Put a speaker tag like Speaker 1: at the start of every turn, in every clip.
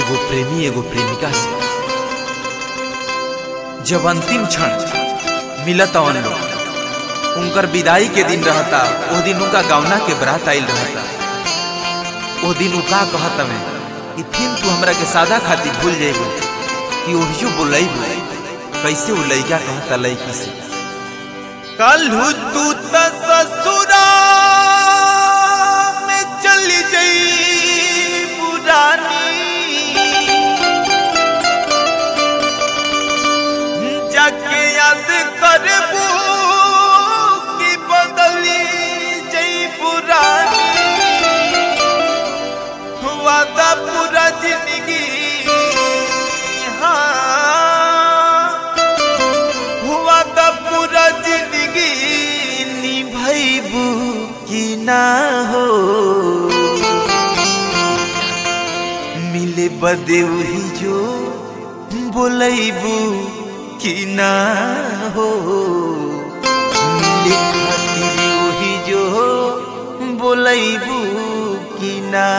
Speaker 1: एगो प्रेमी एगो प्रेमिका से जब अंतिम क्षण मिलत अवन लोग उनकर विदाई के दिन रहता ओ दिन उनका गौना के बरात आइल रहता ओ दिन उ का कहत हमें कि फिर तू हमरा के सादा खातिर भूल जाइबो कि ओहियो बोलैबो कैसे उ लइका कहता लइकी से कलहू तू त ससुरा में चली जई पुरानी जाके याद करबू कि बदली जई पुरानी वादा पूरा जिंदगी हाँ हुआ का पूरा जिंदगी निभैबू कि ना हो मिले बदे वही जो बोलैबू कि ना हो मिले खातिर वही जो बोलैबू कि ना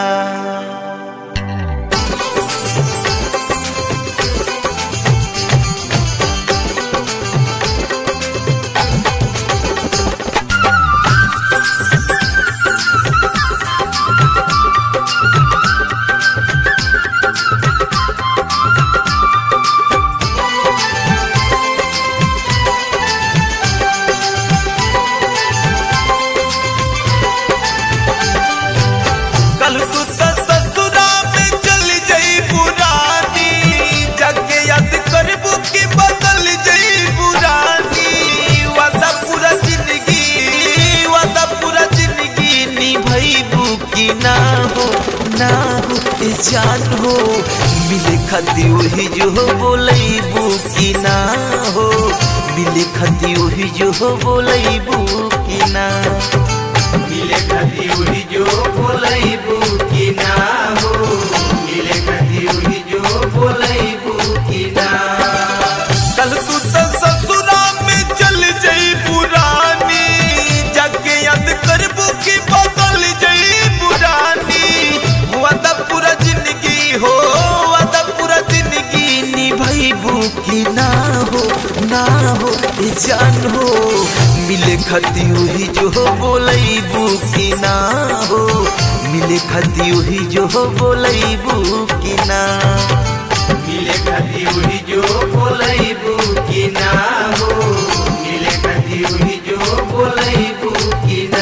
Speaker 1: कल तू त ससुरा में चल जई पुरानी जाके याद करबू कि बदल जई पुरानी वादा पूरा जिंदगी वादा पूरा जिंदगी निभैबू कि ना हो ना हो ए जान हो मिले खती वही जो बोलैबू कि ना हो मिले खती वही जो बोलैबू कि ना
Speaker 2: मिले कभी उही जो बोलैबू कि ना हो मिले कभी उही जो बोलैबू कि ना
Speaker 1: कल तू तो ससुरा में चल जई पुरानी जाके याद करबू कि बदल जई पुरानी वादा पूरा जिंदगी हो वादा पूरा जिंदगी निभैबू कि ना हो ना हो ए जान हो मिले खती वही जो बोलैबू कि ना हो मिले खती वही जो बोलैबू कि ना
Speaker 2: मिले कभी उही जो बोलैबू कि ना हो मिले कभी उही जो बोलैबू कि ना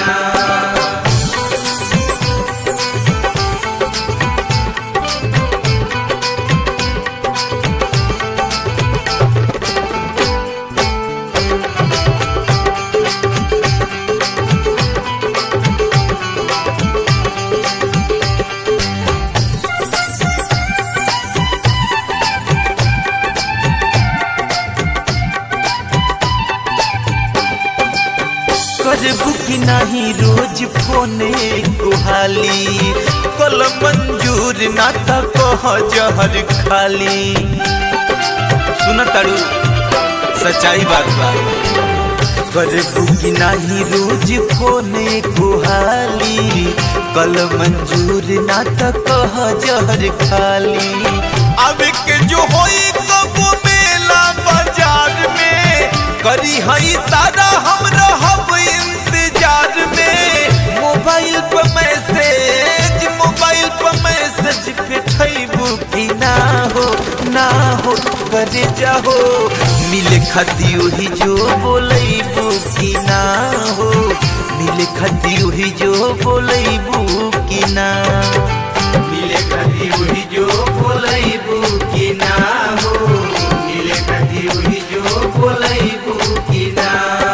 Speaker 1: करबू कि नहीं रोज फोने कुहाली कल मंजूर ना त कह जहर खाली सुन तारू सच्चाई बात बा करबू कि नहीं रोज फोने कुहाली कल मंजूर ना त कह जहर खाली अब के जो होई कबो मेला बाजार में करी हई सारा हम रहब इंतजार में मोबाइल पर मैसेज मोबाइल पर मैसेज पेठैबू कि ना हो ना हो करे जाहो मिले खती वही जो बोलैबू कि ना हो मिले खती वही जो बोलैबू कि ना
Speaker 2: मिले कभी उही जो बोलैबू कि ना हो मिले कभी उही जो बोलैबू कि ना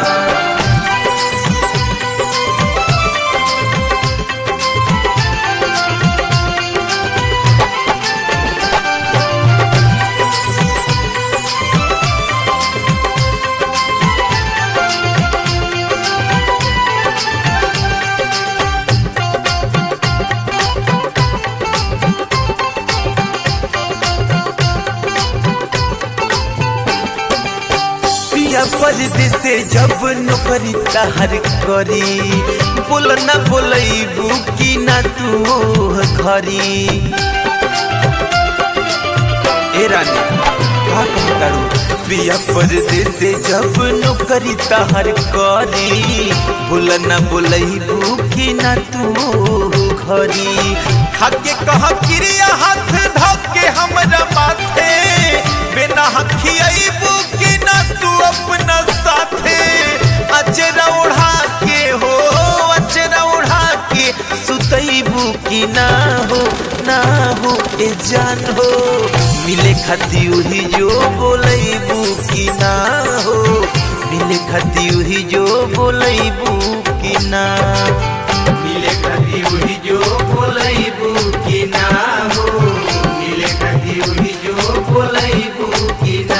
Speaker 1: पिया परदेसे जब नौकरी तहर करी बोल ना बोलैबू कि ना तू घरी ए रानी का कहतारू पिया परदेस जब नौकरी तहर करी भूल न बोलैबू कि न तू घरी खाके कह क्रिया हाथ धके हमरा माथे बिना खियाइबू कि न तू अपना साथे अचरा उड़ा के हो अचरा उड़ा के सुतैबू कि ना हो ना हो ए जान हो मिले खाती उही जो बोलैबू कि ना हो मिले खाती उही जो बोलैबू कि ना
Speaker 2: मिले कदी उही जो बोलैबू कि ना हो मिले कदी उही जो बोलैबू कि ना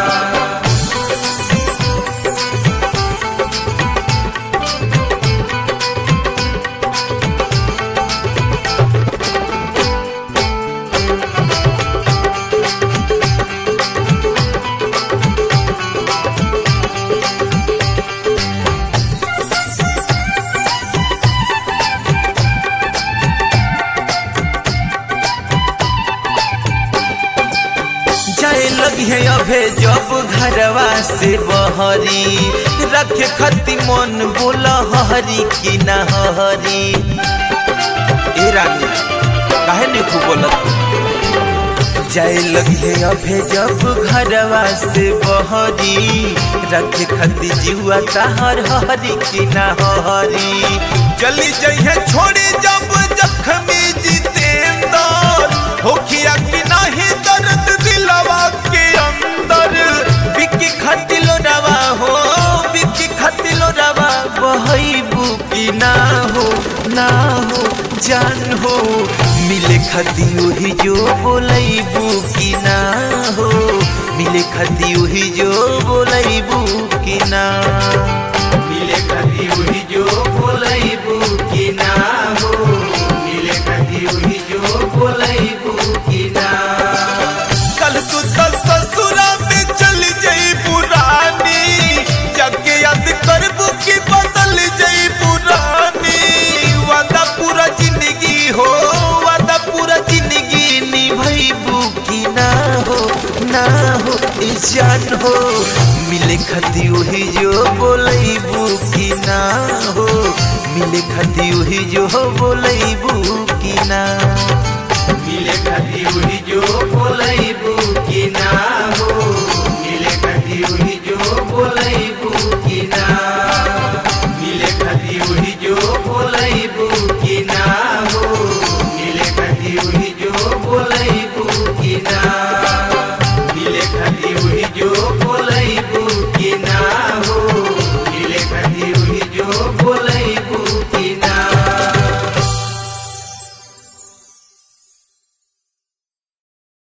Speaker 1: जाए लगी है अभे जब घरवा से बहरी रखे खती मन बोला हरी कि ना हरी ए रानी काहे नहीं खूब बोलत जाए लगी है अभे जब घरवा से बहरी रखे खती जीवा ताहर हरी कि ना हरी चली जइहे छोड़ी जब जखमी जितेंदर होखिया कि नहीं दर्द दिलवा के अंदर बिकी खटिलो रवा हो बिकी खटिलो रवा बहैबू कि ना हो ना हो जान हो मिले खती वही जो बोलैबू कि ना हो मिले खती वही जो बोलैबू कि ना
Speaker 2: मिले कदी उही जो बोलैबू कि ना हो मिले कदी उही जो बोलैबू कि ना
Speaker 1: कल तू तो ससुरा में चली जाई पुरानी जाके याद करबू कि बदल जाई पुरानी वादा पूरा जिंदगी हो वादा पूरा जिंदगी निभैबू कि ना हो ना हो ई जान हो मिले खती वही जो बोलैबू कि ना हो मिले खती वही जो बोलैबू कि ना
Speaker 2: मिले कदी उही जो बोलैबू